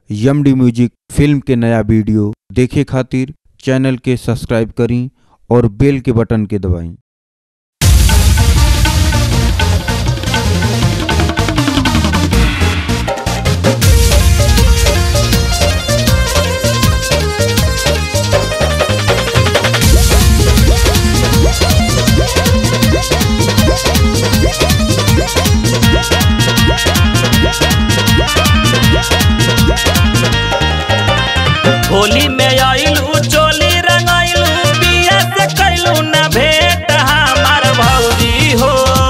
M D music film के नया video देखे खातिर चैनल के सब्सक्राइब करी और बेल के बटन के दबाई होली में आइलू चोली रंगाइलू बिया से कैलू न भेंट हमार भौजी हो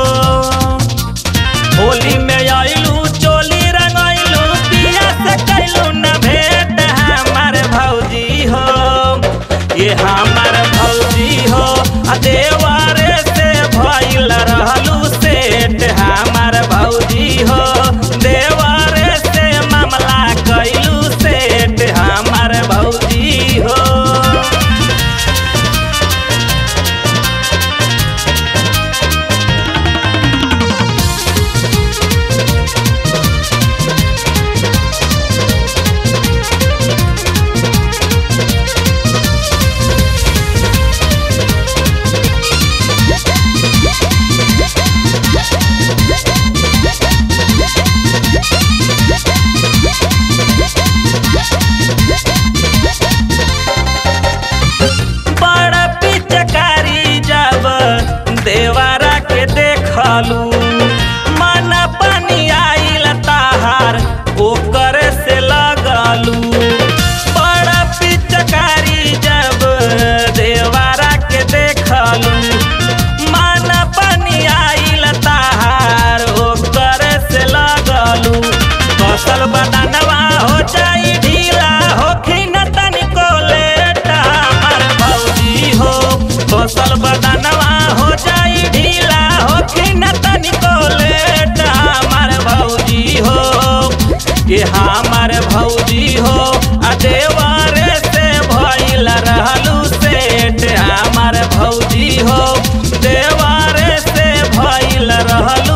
होली में आइलू चोली रंगाइलू बिया से कैलू न भेंट हमार भौजी हो ये हमार भौजी हो आ देवारे से भइल रहलू सेठ हमार भौजी हो देवारे से मामला कैलू सेठ हमार भौजी हो बड़ा पिचकारी जब देवरा के देखलू मन पानी आइल ताहार ओकर से लगलू बड़ा पिचकारी जब देवरा के देखलू मन पानी आइल ताहार ओकर से लगलू फसल बदनवा हो जाई ढीला होखी न तनिको लेट हमार भौजी हो फसल बदनवा हो जाई ढीला होखी न तनिको लेट हमार भौजी हो ये हमार भौजी हो आ देवारे से भइल रहलू सेठ हमार भौजी हो देवारे से भइल रहलू